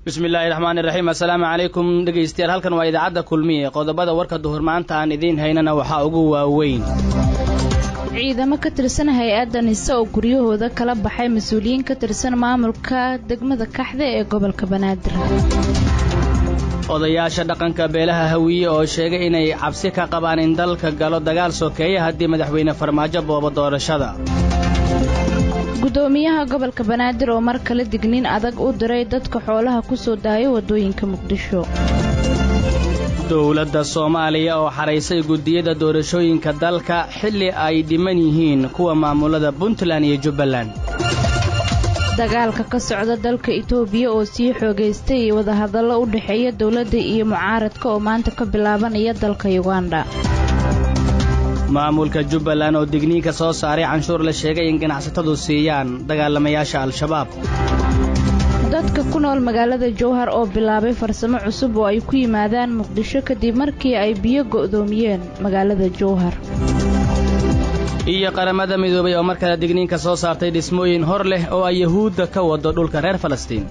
bismi illaahi raxmaani raxiim assalaamu calaykum dhegaystayaal halkan waa idaacadda kulmiye qodobada warka duhur maanta aan idiin haynana waxaa ugu waaweyn ciidamo ka tirsan hay-adda nise oo guryahooda kala baxay mas-uuliyiin ka tirsan maamulka degmada kaxda ee gobolka banaadir odayaasha dhaqanka beelaha hawiye oo sheegay inay cabsi ka qabaan in dalka galo dagaal sokeeya haddii madaxweyne farmaajo boobo doorashada gudoomiyaha gobolka banaadir oo mar kale digniin adag u diray dadka xoolaha ku soo daaya waddooyinka muqdisho dowladda soomaaliya oo xaraysay guddiyada doorashooyinka dalka xilli ay dhiman yihiin kuwa maamulada puntland iyo jubbaland dagaalka ka socda dalka itoobiya oo sii xoogaystay iyo wadahadallo u dhexeeya dowladda iyo mucaaradka oo maanta ka bilaabanaya dalka yuganda maamulka jubbaland oo digniinka soo saaray canshuur la sheegay in ganacsatadu siiyaan dagaalamayaasha al-shabaab dadka ku nool magaalada jowhar oo bilaabay farsamo cusub oo ay ku yimaadaan muqdisho kadib markii ay biyo go'doomiyeen magaalada jowhar iyo qaramada midoobay oo mar kale digniinka soo saartay dhismooyin hor leh oo ay yahuudda ka wado dhulka reer falastiin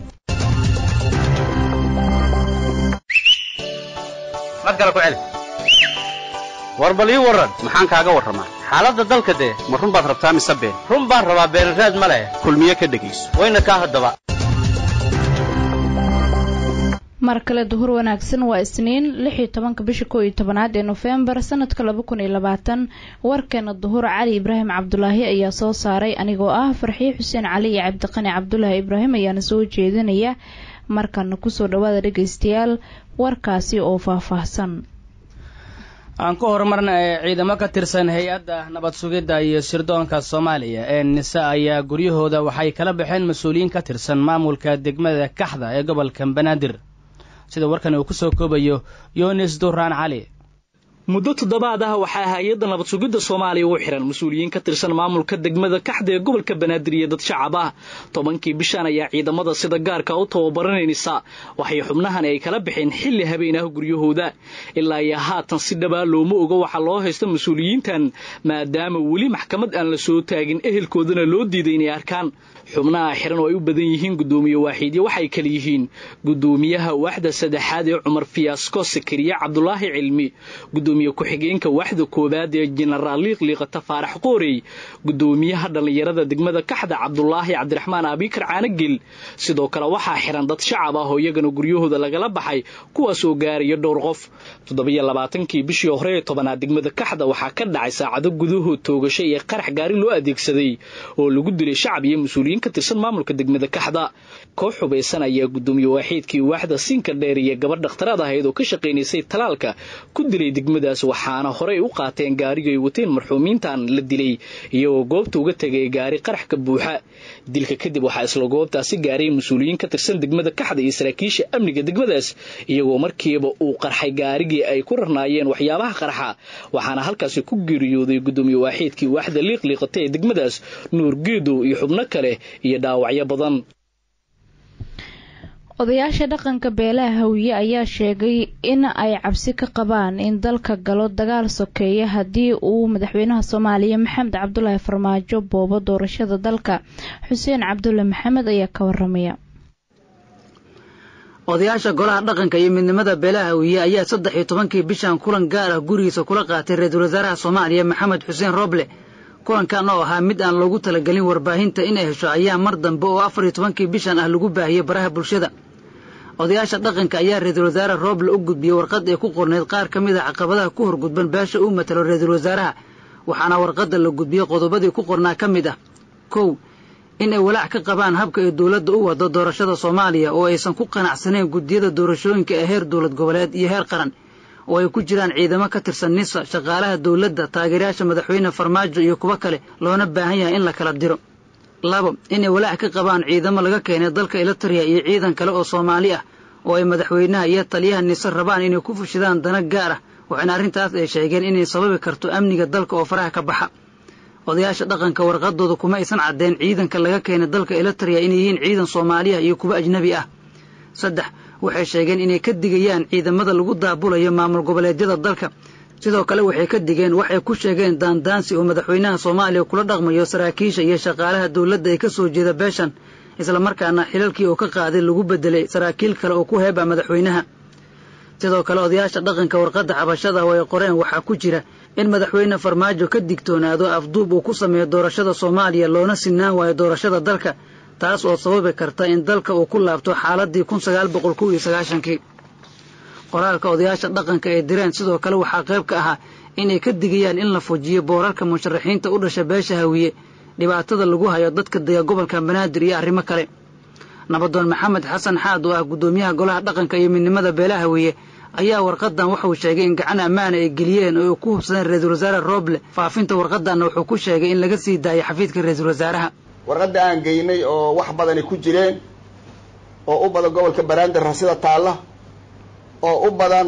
war bal ii warran maxaan kaaga warramaa xaaladda dalka dee ma run baad rabtaa mise been run baan rabaa beenraad ma leh kulmiye ka dhegayso wayna kaa haddaba mar kale duhur wanaagsan waa isniin lix iyo tobanka bisha koo iyo tobanaad ee nofembar sanadka laba kun iyo labaatan warkeena duhur cali ibraahim cabdulaahi ayaa soo saaray anigoo ah farxiye xuseen cali iyo cabdiqani cabdulaahi ibraahim ayaana soo jeedinaya markana kusoo dhawaada dhegaystayaal warkaasi oo faahfaahsan aan ku horumarna ee ciidamo ka tirsan hay-adda nabad sugidda iyo sirdoonka soomaaliya ee nise ayaa guryahooda waxay kala baxeen mas-uuliyiin ka tirsan maamulka degmada kaxda ee gobolka banaadir sida warkan uu ku soo koobayo yunis duraan cali muddo toddobaad ah waxaa hay-adda nabad sugidda soomaaliya u xihan mas-uuliyiin ka tirsan maamulka degmada kaxda ee gobolka banaadir iyo dad shacab ah tobankii bishan ayaa ciidamada sida gaarka u tababaranaysa waxay xubnahan ay kala baxeen xilli habeen ah guryahooda ilaa iyo haatan si dhabaa looma oga waxaa loo haysta mas-uuliyiintan maadaama weli maxkamad aan la soo taagin ehelkoodana loo diiday inay arkaan xubnaha xiran oo ay u badan yihiin guddoomiye waaxiidyo waxay kala yihiin guddoomiyaha waaxda saddexaad ee cumar fiyaasko sakariye cabdulaahi cilmi gudoomiye ku-xigeenka waaxda koowaad ee jenaraal liiqliiqata faarax qoorey guddoomiyaha dhallinyarada degmada kaxda cabdulaahi cabdiraxmaan abiikar caanagel sidoo kale waxaa xiran dad shacab ah oo iyagana guryahooda lagala baxay kuwaas oo gaaraya dhowr qof toddobiyo labaatankii bishii hore ee tobanaad degmada kaxda waxaa ka dhacay saacado gudahood toogasho iyo qarax gaari loo adeegsaday oo lagu dilay shacab iyo mas-uuliyiin ka tirsan maamulka degmada kaxda koox hubaysan ayaa guddoomiye waaxiidkii waaxda siinka dheer iyo gabadh dhakhtaraad ahayd oo ka shaqaynaysay talaalka ku dilay degmadaas waxaana horey u qaateen gaariga ay wateen marxuumiintan la dilay iyagoo goobta uga tegay gaari qarax ka buuxa dilka kadib waxaa isla goobtaasi gaaray mas-uuliyiin ka tirsan degmada kaxda iyo saraakiisha amniga degmadaas iyagoo markiiba uu qarxay gaarigii ay ku rarnaayeen waxyaabaha qarxa waxaana halkaasi ku geeriyooday guddoomiye waaxiidkii waaxda liiqliiqata ee degmadaas nuur geedow iyo xubno kale iyo dhaawacyo badan odayaasha dhaqanka beelaha hawiye ayaa sheegay in ay cabsi ka qabaan in dalka galo dagaal sokeeya haddii uu madaxweynaha soomaaliya maxamed cabdulaahi farmaajo boobo doorashada dalka xuseen cabdulle maxamed ayaa ka waramaya odayaasha golaha dhaqanka iyo midnimada beelaha hawiye ayaa saddex iyo tobankii bishan kulan gaar ah gurigiisa kula qaatay ra-iisul wasaaraha soomaaliya maxamed xuseen roble kulankan oo ahaa mid aan loogu talagelin warbaahinta inay hesho ayaa mar dambe oo afar iyo tobankii bishan ah lagu baahiyey baraha bulshada odayaasha dhaqanka ayaa ra-iisul wasaare rooble u gudbiyey warqad ay ku qornayd qaar ka mid a caqabadaha ku horgudban beesha uu matalo ra-iisul wasaaraha waxaana warqadda la gudbiyey qodobadii ku qornaa ka mid ah kow in ay walaac ka qabaan habka ay dowladda u wado doorashada soomaaliya oo aysan ku qanacsanayn guddiyada doorashooyinka ee heer dowlad goboleed iyo heer qaran oo ay ku jiraan ciidamo ka tirsan nisa shaqaalaha dowladda taageerayaasha madaxweyne farmaajo iyo kuwo kale loona baahan yahay in la kala diro labo inay walaac ka qabaan ciidamo laga keenay dalka elitariya iyo ciidan kale oo soomaali ah oo ay madaxweynaha iyo taliyaha nise rabaan inay ku fushidaan dana gaar ah waxaana arrintaas ay sheegeen inay sababi karto amniga dalka oo faraha ka baxa odayaasha dhaqanka warqadooda kuma aysan caddeen ciidanka laga keenay dalka elitariya inay yihiin ciidan soomaaliya iyo kuwo ajnebi ah saddex waxay sheegeen inay ka digayaan ciidamada lagu daabulayo maamul goboleedyada dalka sidoo kale waxay ka digeen waxay ku sheegeen daandaansi oo madaxweynaha soomaaliya kula dhaqmayo saraakiisha iyo shaqaalaha dowladda ee ka soo jeeda beeshan islamarkaana xilalkii uu ka qaaday lagu bedelay saraakiil kale oo ku heeba madaxweynaha sidoo kale odayaasha dhaqanka warqadda cabashada oo ay qoreen waxaa ku jira in madaxweyne farmaajo ka digtoonaado afduub uu ku sameeyo doorashada soomaaliya loona sinaan waayo doorashada dalka taas oo sababi karta in dalka uu ku laabto xaaladii kun sagaal boqol kow iyo sagaashankii qoraalka odayaasha dhaqanka ee direen sidoo kale waxaa qayb ka ahaa inay ka digayaan in la fujiyo boorarka musharaxiinta u dhasha beesha hawiye dhibaatada lagu hayo dadka dega gobolka banaadir iyo arrimo kale nabadoon maxamed xasan xaad oo ah guddoomiyaha golaha dhaqanka iyo midnimada beelaha hawiye ayaa warqadan wuxuu sheegay in gacan ammaana ay geliyeen oo ay ku hubsadeen ra-iisul wasaare rooble faafinta warqadanna wuxuu ku sheegay in laga sii daayay xafiidka ra-iisul wasaaraha warqadda aan geynay oo wax badani ku jireen oo u badan gobolka banaadir rasida taalla oo u badan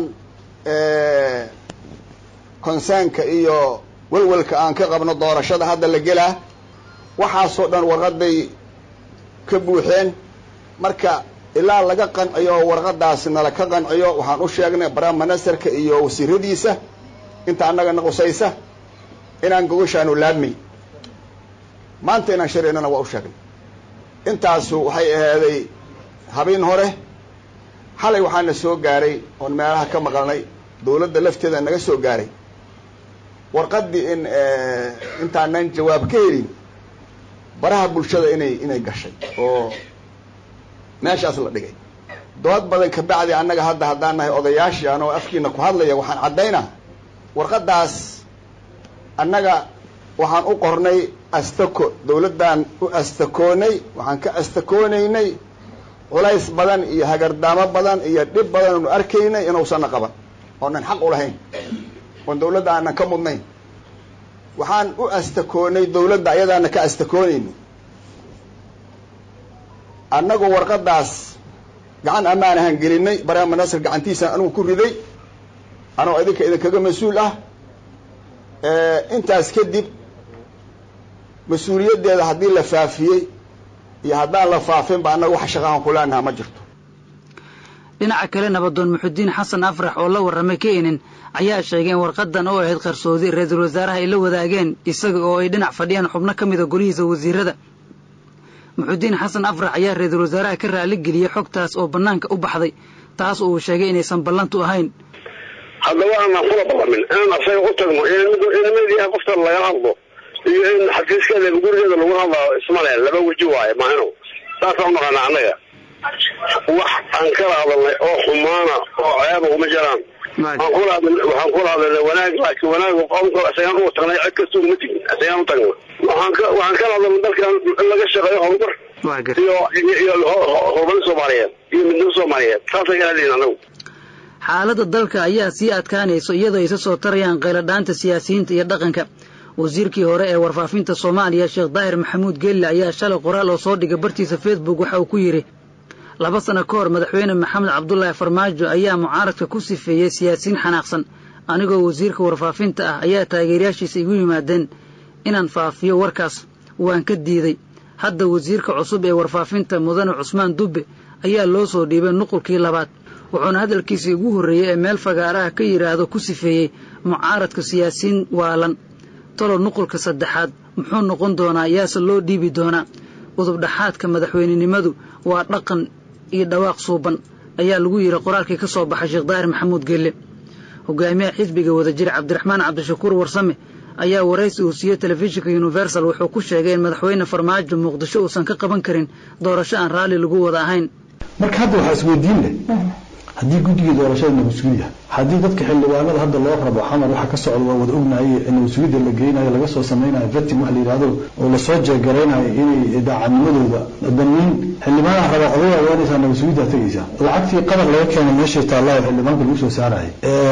konsaanka iyo welwelka aan ka qabno doorashada hadda la gelaa waxaasoo dhan warqaday ka buuxeen marka ilaa laga qanciyo warqadaasi nala ka qanciyo waxaan u sheegnay prime ministerka iyo wasiiradiisa inta annagana qusaysa inaan gogashaanu laabmay maanta inaan sharaynana waa u sheegnay intaasu waxay ahaaday habeen hore xalay waxaana soo gaaray oon meelaha ka maqalnay dawladda lafteeda naga soo gaaray warqaddii in intaanan jawaab ka helin baraha bulshada inay inay gashay oo meeshaas la dhigay dood badan kabacdi annaga hadda haddaan nahay odayaashii anoo afkiina ku hadlaya waxaan caddaynaa warqaddaas annaga waxaan u qornay astako dawladdaan u astakoonay waxaan ka astakoonaynay culays badan iyo hagardaamo badan iyo dhib badan oonu arkaynay inuusanna qaban oonan xaq u lahayn oon dawladda aanan ka mudnayn waxaan u astakoonay dawladda ayadaana ka astakoonayni annagu warqaddaas gacan ammaan ahaan gelinay barama nasir gacantiisaan anigu ku riday anoo idinka idinkaga mas-uul ah intaas kadib mas-uuliyaddeeda haddii la faafiyey iyo haddaan la faafinba annaga wax shaqahan kuleenaha ma jirto dhinaca kale nabadoon muxudiin xasan afrax oo la warramay keenin ayaa sheegay in warqadan oo ahayd qarsoodi ra-iisul wasaaraha ay la wadaageen isaga oo ay dhinac fadhiyaan xubno ka mida golihiisa wasiirada muxudiin xasan afrax ayaa ra-iisul wasaaraha ka raali geliyey xogtaas oo bannaanka u baxday taas oo uu sheegay inaysan ballantu ahayn haddaba aanan kula ballamin inaan asaga u tagno inamadiiha qofta laga hadlo iyo in xafiiskeeda gurigeeda lagu hadlao ismale laba weji waaye maahino saasaan unaqaana annaga wax aan kala hadalnay oo xumaana oo ceeba uma jiraan waxaan kula hadalnay wanaag laakiin wanaag qomka isagaan ugu tagnay cid kasta uma tegin isagaan u tagna waxaan kala hadalnay dalkan in laga shaqeeyo horumar iyo iyo horumarin soomaaliyeed iyo midnimo soomaaliyeed saasaan kala hadlayn anagu xaaladda dalka ayaa sii adkaanayso iyadoo aysa soo tarayaan qayladhaanta siyaasiyiinta iyo dhaqanka wasiirkii hore ee warfaafinta soomaaliya sheekh daahir maxamuud geelle ayaa shalay qoraal oo soo dhigay bartiisa facebook waxa uu ku yidhi laba sano ka hor madaxweyne maxamed cabdulaahi farmaajo ayaa mucaaradka ku sifeeyey siyaasiyiin xanaaqsan anigoo wasiirka warfaafinta ah ayaa taageerayaashiisa igu yimaadeen inaan faafiyo warkaas waan ka diiday hadda wasiirka cusub ee warfaafinta mudane cusmaan dubbe ayaa loo soo dhiibay nuqulkii labaad wuxuuna hadalkiisii ugu horreeyey ee meel fagaaraha ka yidhaahdo ku sifeeyey mucaaradka siyaasiyiin waalan talo nuqulka saddexaad muxuu noqon doonaa yaase loo dhiibi doonaa udubdhaxaadka madaxweynenimadu waa dhaqan iyo dhawaaq suuban ayaa lagu yidhi qoraalkii ka soo baxay sheekh daahir maxamuud gelle hogaamiyaha xisbiga wadajir cabdiraxmaan cabdishakuur warsame ayaa waraysi uu siiyey telefishinka universal wuxuu ku sheegay in madaxweyne farmaajo muqdisho uusan ka qaban karin doorasho aan raalli lagu wada ahayn marka hadda waxaa isweydiin leh haddii guddigii doorashada nabadsugiya haddii dadka xildhibaanada hadda loo rabo xamar waxa ka socda waa wada ognaye nabadsugyada la geynayo laga soo samaynayo vetim wax la yidhahdo oo lasoo jeegaraynayo inay daacadnimadooda damiin xildhibaanaha raba odayaa ogaanaysaa nabadsugidaa tegaysaa lacagtii qadar laga keenay meeshay taallaayo xildhibaanka lagu soo saarayay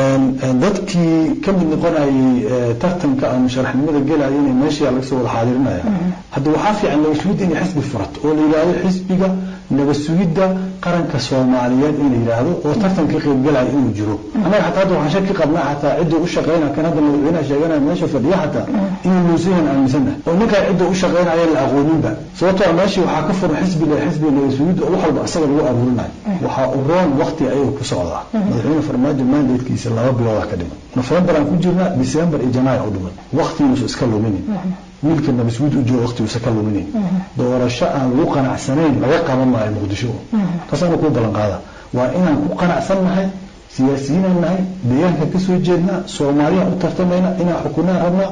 dadkii ka mid noqonayay tartanka ama sharaxnimada gelaya inay meesha laga soo wada xaadirinaya hadda waxaa fiican nabadsugyada inay xisbi furato oo la yidhaahdo xisbiga nabasugidda qaranka soomaaliyeed in la yidhaahdo oo tartanka qaybgalaya inuu jiro annaga xataa hadda waxaan shaki qabnaa xataa cidda u shaqaynaya kan hadda madaxweynaha sheeganaya meesha fadhiya xataa inuu nuusayan aaminsannahay oo ninkaa cidda u shaqaynaya la aqooninba sababtoo meeshii waxaa ka furan xisbiga xisbiga nabasugidda oo wax walba asaga lagu abuurinayo waxaa u roon waqti ayaga ku socdaa madaxweyne farmaajo mandatekiisa laba bilooda ka dhiman nofembar aan ku jirnaa december iyo janaayo u dhiman waqti inuusan iska luminin wiilka nabasguud u jooga waqti uusa ka luminayn doorasho aan lagu qanacsanayn laga qaban maayo muqdisho taasaana kuu ballan qaada waa inaan ku qanacsan nahay siyaasiyiinaan nahay deegaanka ka soo jeednaa soomaaliyaan u tartamayna inaan xukunaan rabnaa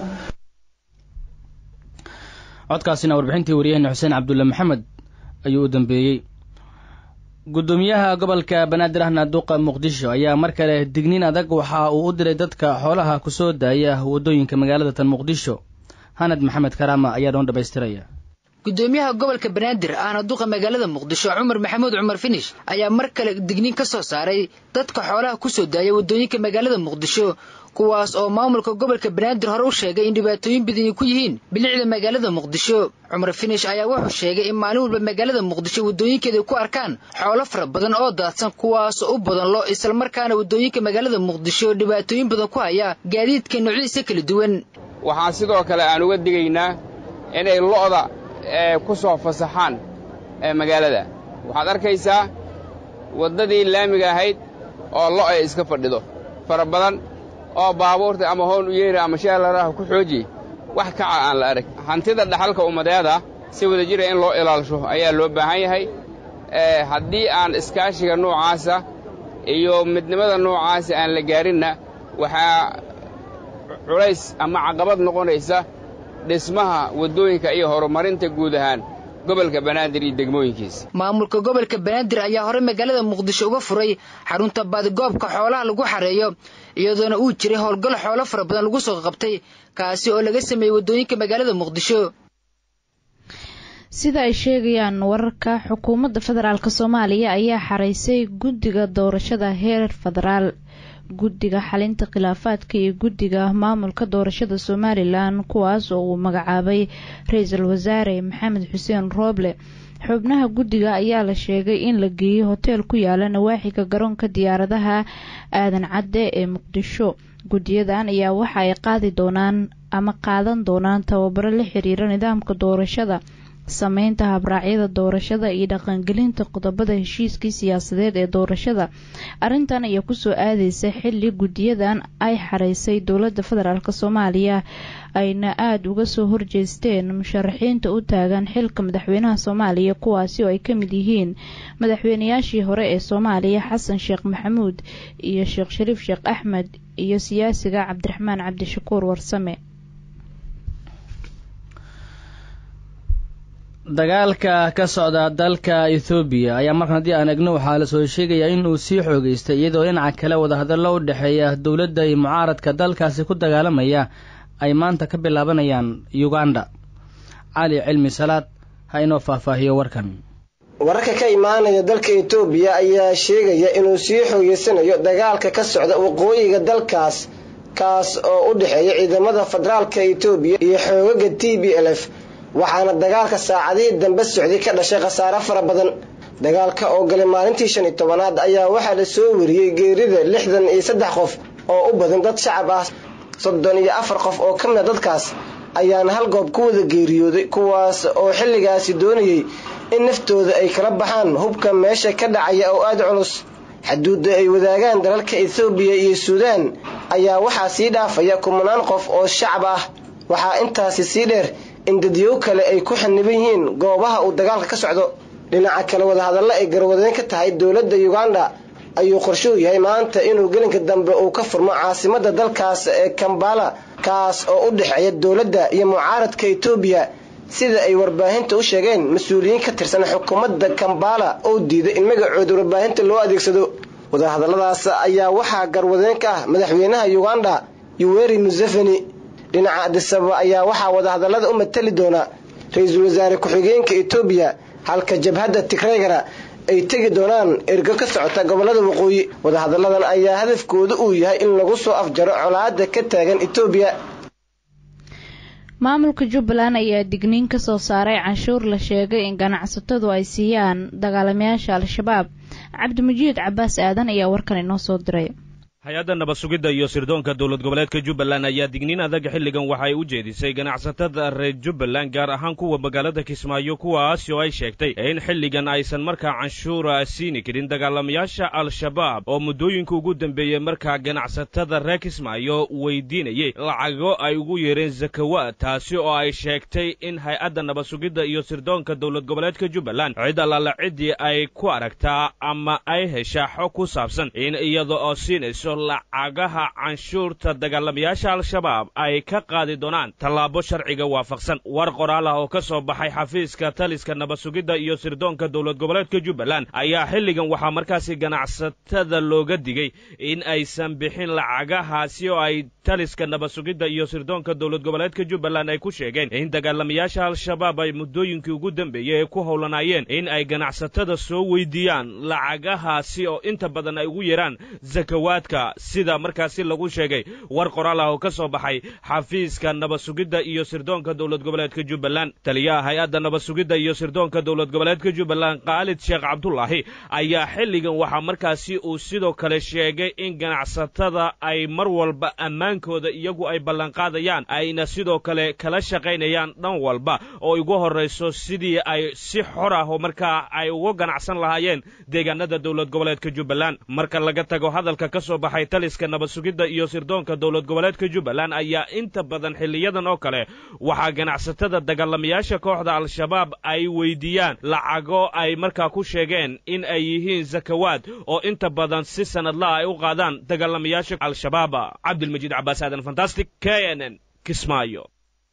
codkaasina warbixintii wariyaheenna xuseen cabdulle maxamed ayuu u dambeeyey guddoomiyaha gobolka banaadir ahna duqa muqdisho ayaa mar kale digniin adag waxa uu u diray dadka xoolaha ku soo daaya waddooyinka magaalada tan muqdisho hanad maxamed karaama ayaa dhoon dhamaystiraya gudoomiyaha gobolka banaadir ahna duqa magaalada muqdisho cumar maxamuud cumar finish ayaa mar kale digniin ka soo saaray dadka xoolaha ku soo daaya waddooyinka magaalada muqdisho kuwaas oo maamulka gobolka banaadir hore u sheegay in dhibaatooyin badan ay ku yihiin bilicda magaalada muqdisho cumar finish ayaa wuxuu sheegay in maalin walba magaalada muqdisho waddooyinkeeda ay ku arkaan xoolo fara badan oo daadsan kuwaas u badan lo islamarkaana waddooyinka magaalada muqdisho dhibaatooyin badan ku haya gaadiidka noocyadiisa kala duwan waxaan sidoo kale aan uga digaynaa inay lo'da ku soo fasaxaan magaalada waxaad arkaysaa waddadii laamiga ahayd oo lo' ay iska fadhido fara badan oo baabuurta ama hoon u yeeri ama sheelaraha ku xooji wax kaca aan la arag hantida dhaxalka ummadeeda si wada jira in loo ilaalisho ayaa loo baahan yahay haddii aan iskaashiga noocaasa iyo midnimada noocaasa aan la gaarinna waxaa culays ama caqabad noqonaysa dhismaha waddooyinka iyo horumarinta guud ahaan gobolka banaadir iyo degmooyinkiisa maamulka gobolka banaadir ayaa hore magaalada muqdisho uga furay xarunta baadigoobka xoolaha lagu xareeyo iyadoona uu jiray howlgal xoolo fara badan lagu soo qabtay kaasi oo laga sameeyey waddooyinka magaalada muqdisho sida ay sheegayaan wararka xukuumadda federaalk soomaaliya ayaa xaraysay guddiga doorashada heer federaal guddiga xalinta khilaafaadka iyo guddiga maamulka doorashada somalilan kuwaas oo uu magacaabay ra-iisul wasaare maxamed xuseen rooble xubnaha guddiga ayaa la sheegay in la geeyey hoteel ku yaala nawaaxiga garoonka diyaaradaha aadan cadde ee muqdisho guddiyadan ayaa waxa ay qaadi doonaan ama qaadan doonaan tababaro la xiriira nidaamka doorashada sameynta habraacyada doorashada iyo dhaqangelinta qodobada heshiiskii siyaasadeed ee doorashada arrintan ayaa kusoo aadeysa xili guddiyadan ay xareysay dowladda federaalk soomaaliya ayna aada uga soo horjeesteen musharaxiinta u taagan xilka madaxweynaha soomaaliya kuwaasi oo ay ka mid yihiin madaxweynayaashii hore ee soomaaliya xasan sheekh maxamuud iyo sheekh shariif sheekh axmed iyo siyaasiga cabdiraxmaan cabdishakuur warsame dagaalka ka socda dalka ethoobiya ayaa markan haddii aan egno waxaa lasoo sheegayaa in uu sii xoogeystay iyadoo dhinaca kale wadahadallo u dhexeeya dowladda iyo mucaaradka dalkaasi ku dagaalamaya ay maanta ka bilaabanayaan uganda cali cilmi salaad ha inoo faahfaahiyo warkan wararka ka imaanaya dalka etoobiya ayaa sheegaya inuu sii xoogeysanayo dagaalka ka socda waqooyiga dalkaas kaas oo u dhexeeya ciidamada federaalka etoobiya iyo xoogaga t b l f waxaana dagaalka saacadihii dambe socday ka dhashay khasaare fara badan dagaalka oo galay maalintii shan iyo tobanaad ayaa waxaa la soo wariyey geerida lixdan iyo saddex qof oo u badan dad shacab ah soddon iyo afar qof oo ka mida dadkaas ayaana hal goob ku wada geeriyooday kuwaas oo xilligaasi doonayay in naftooda ay kala baxaan hubka meesha ka dhacaya oo aada culus xaduudda ay wadaagaan dalalka ethoobiya iyo suudaan ayaa waxaa sii dhaafaya kumanaan qof oo shacab ah waxaa intaasi sii dheer in dadyow kale ay ku xaniban yihiin goobaha uu dagaalka ka socdo dhinaca kale wadahadallo ay garwadeyn ka tahay dowladda uganda ayuu qorshuu yahay maanta inuu gelinka dambe uu ka furmo caasimada dalkaas ee kambala kaas oo u dhexeeya dowladda iyo mucaaradka etoobiya sida ay warbaahinta u sheegeen mas-uuliyiin ka tirsan xukuumadda kambala oo diiday in magacooda warbaahinta loo adeegsado wadahadalladaas ayaa waxaa garwadeyn ka ah madaxweynaha uganda yuweri museveni dhinaca adisababa ayaa waxaa wadahadallada u matali doona ra-iisul wasaare ku-xigeenka etoobiya halka jabhadda tigreygara ay tegi doonaan ergo ka socota gobolada waqooyi wadahadalladan ayaa hadafkooda uu yahay in lagu soo afjaro colaada ka taagan etoobiya maamulka jubbaland ayaa digniin ka soo saaray canshuur la sheegay in ganacsatadu ay siiyaan dagaalamayaasha al-shabaab cabdimajiid cabaas aadan ayaa warkan inoo soo diray hay-adda nabad sugidda iyo sirdoonka dowlad goboleedka jubbaland ayaa digniin adag xilligan waxa ay u jeedisay ganacsatada reer jubbaland gaar ahaan kuwa magaalada kismaayo kuwaas oo ay sheegtay in xilligan aysan markaa canshuura siini karin dagaalamayaasha al-shabaab oo muddooyinka ugu dambeeyey markaa ganacsatada reer kismaayo weydiinayay lacago ay ugu yeereen zakawaad taasi oo ay sheegtay in hay-adda nabad sugidda iyo sirdoonka dowlad goboleedka jubbaland cid allaala ciddii ay ku aragtaa ama ay heshaa xog ku saabsan in iyada oo siinayso lacagaha canshuurta dagaalamayaasha al-shabaab ay ka qaadi doonaan tallaabo sharciga waafaqsan war qoraal ah oo ka soo baxay xafiiska taliska nabad sugidda iyo sirdoonka dowlad goboleedka jubbaland ayaa xilligan waxaa markaasi ganacsatada looga digay in aysan bixin lacagahaasi oo ay taliska nabad sugidda iyo sirdoonka dowlad goboleedka jubbaland ay ku sheegeen in dagaalamayaasha al-shabaab ay muddooyinkii ugu dambeeyey ay ku howlanaayeen in ay ganacsatada soo weydiiyaan lacagahaasi oo inta badan ay ugu yeeraan zakawaadka sida markaasi lagu sheegay war qoraal ah oo ka soo baxay xafiiska nabad sugidda iyo sirdoonka dowlad goboleedka jubbaland taliyaha hay-adda nabad sugidda iyo sirdoonka dowlad goboleedka jubbaland khaalid sheekh cabdulaahi ayaa xilligan waxaa markaasi uu sidoo kale sheegay in ganacsatada ay mar walba ammaankooda iyagu ay ballanqaadayaan ayna sidoo kale kala shaqaynayaan dhan walba oo ugu horrayso sidii ay si xor ah oo markaa ay uga ganacsan lahaayeen deegaanada dowlad goboleedka jubbaland marka laga tago hadalka ka soo baxay taliska nabad sugidda iyo sirdoonka dowlad goboleedka jubbaland ayaa inta badan xilliyadan oo kale waxaa ganacsatada dagaalamayaasha kooxda al-shabaab ay weydiiyaan lacago ay markaa ku sheegeen in ay yihiin zakawaad oo inta badan si sanadlaha ay u qaadaan dagaalamayaasha al-shabaab cabdilmajiid cabaas aadan fantastic k n n kismaayo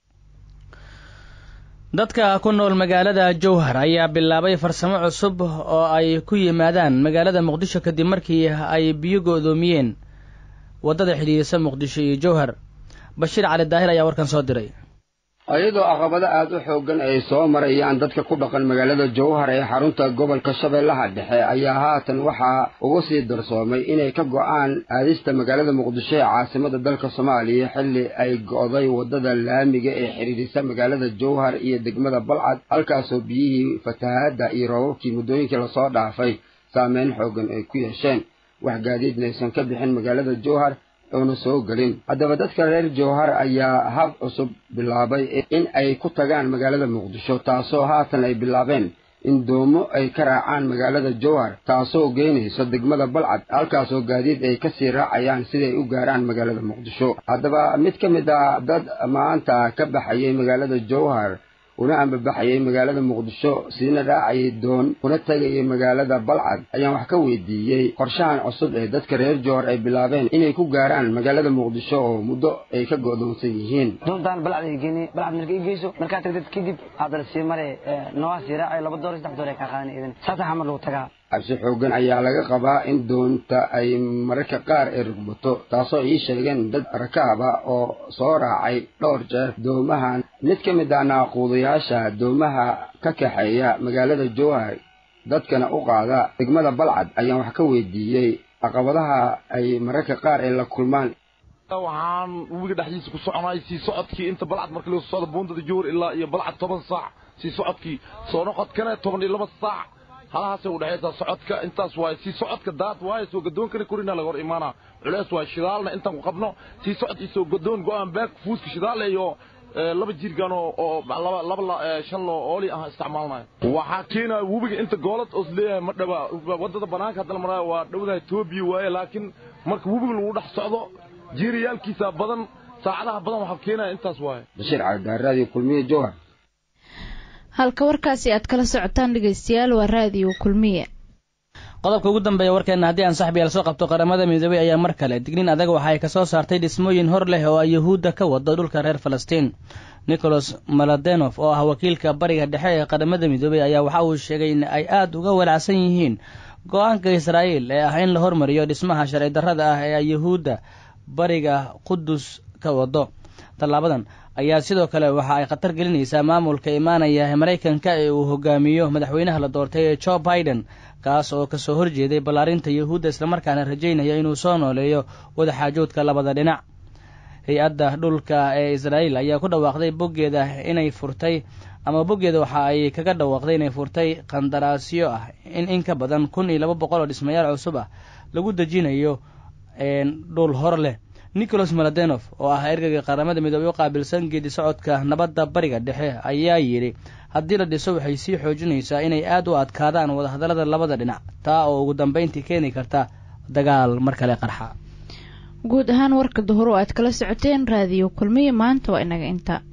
dadka ku nool magaalada jowhar ayaa bilaabay farsamo cusub oo ay ku yimaadaan magaalada muqdisho kadib markii ay biyo go'doomiyeen waddada xidhiidhisa muqdisho iyo jowhar bashiir cali daahir ayaa warkan soo diray iyadoo caqabado aad u xooggan ay soo marayaan dadka ku dhaqan magaalada jowhar ee xarunta gobolka shabeellaha dhexe ayaa haatan waxaa ugu sii darsoomay inay ka go'aan aadista magaalada muqdisho ee caasimada dalka soomaaliya xilli ay go'day waddada laamiga ee xidhiidhisa magaalada jowhar iyo degmada balcad halkaasoo biyihii fatahaadda iyo roobabkii muddooyinkii lasoo dhaafay saameyn xooggan ay ku yeesheen wax gaadiidna aysan ka bixin magaalada jowhar oona soo gelin haddaba dadka reer jowhar ayaa hab cusub bilaabay in ay ku tagaan magaalada muqdisho taasoo haatan ay bilaabeen in doomo ay ka raacaan magaalada jowhar taasoo geynayso degmada balcad halkaasoo gaadiid ay kasii raacayaan siday u gaaraan magaalada muqdisho haddaba mid ka mid ah dad maanta ka baxayay magaalada jowhar una ambabaxayay magaalada muqdisho siina raacayay doon kuna tegayay magaalada balcad ayaan wax ka weydiiyey qorshahan cusub ee dadka reer jowhar ay bilaabeen inay ku gaaraan magaalada muqdisho oo muddo ay ka go'doonsan yihiin doontaan balcad ay geeni balcad marka i geyso markaa tagdad kadib haddana sii mare noogaa sii raacay laba door saddex door ay kaa qaadan idan saasa xamar lagu tagaa cabsi xooggan ayaa laga qabaa in doonta ay mararka qaar ay rugbato taasoo ii sheegeen dad rakaaba oo soo raacay dhowr jeer doomahan mid ka mid ah naaquudayaasha doomaha ka kaxeeya magaalada jowhar dadkana u qaada degmada balcad ayaan wax ka weydiiyey caqabadaha ay mararka qaar ay la kulmaan waxaan webiga dhexdiisa ku soconay sii socodkii inta balcad marka laga socdo buundada jowhar ilaa iyo balcad toban saac sii socodkii soo noqodkana toban iyo laba saac halahaasay udhexaysaa socodka intaas waaye sii socodka daad waaye soo gadoonkana korina laga hor imaanaa culeys waaye shidaalna intaan ku qabno sii socod iyo soo gadoon go-aan baag fuuska shidaal iyo laba jirgaan oo laba laba shan loo ooli ah isticmaalnayo waxaa keenaya webiga inta goolad oos leeyahay ma dhaba waddada banaanka haddana maraayo waa dhowdahay toobiya waaye laakiin marka webiga lagu dhex socdo jiiriyaalkiisa badan saacadaha badan waxaa keenaya intaas waaye bashiir calidaaraadiyo kulmiye jowhar halka warkaasi aad kala socotaan dhegaystayaal waa raadiyo kulmiye qodobka ugu dambeeya warkeenna haddii aan saxbiyaal soo qabto qaramada midoobey ayaa mar kale dignin adag waxa ay kasoo saartay dhismooyin hor leh oo ay yuhuudda ka wado dhulka reer falastiin nicholas maladenof oo ah wakiilka bariga dhexe ee qaramada midoobey ayaa waxa uu sheegay in ay aada uga walacsan yihiin go-aanka israa'iil ee ah in la hormariyo dhismaha sharci darrada ah ee ay yuhuudda bariga qudus ka wado tallaabadan ayaa sidoo kale waxa ay khatar gelinaysaa maamulka imaanaya ee maraykanka ee uu hogaamiyo madaxweynaha la doortay ee joe biden kaas oo kasoo horjeeday ballaarinta yuhuudda islamarkaana rajaynaya inuu soo nooleeyo wadaxaajoodka labada dhinac hay-adda dhulka ee israa'iil ayaa ku dhawaaqday boggeeda inay furtay ama boggeeda waxa ay kaga dhawaaqday inay furtay qandaraasyo ah in in ka badan kun iyo laba boqol oo dhismayaal cusub ah lagu dejinayo dhul hor leh nicholas maladenov oo ah ergeyga qaramada midoobey u qaabilsan geedi socodka nabadda bariga dhexe ayaa yidhi haddii la dhiso waxay sii xoojinaysaa inay aad u adkaadaan wadahadallada labada dhinac taa oo ugu dambeyntii keeni karta dagaal mar kale qarxa guud ahaan warka duhur oo aad kala socoteen raadiyo kulmiya maanta waa inaga inta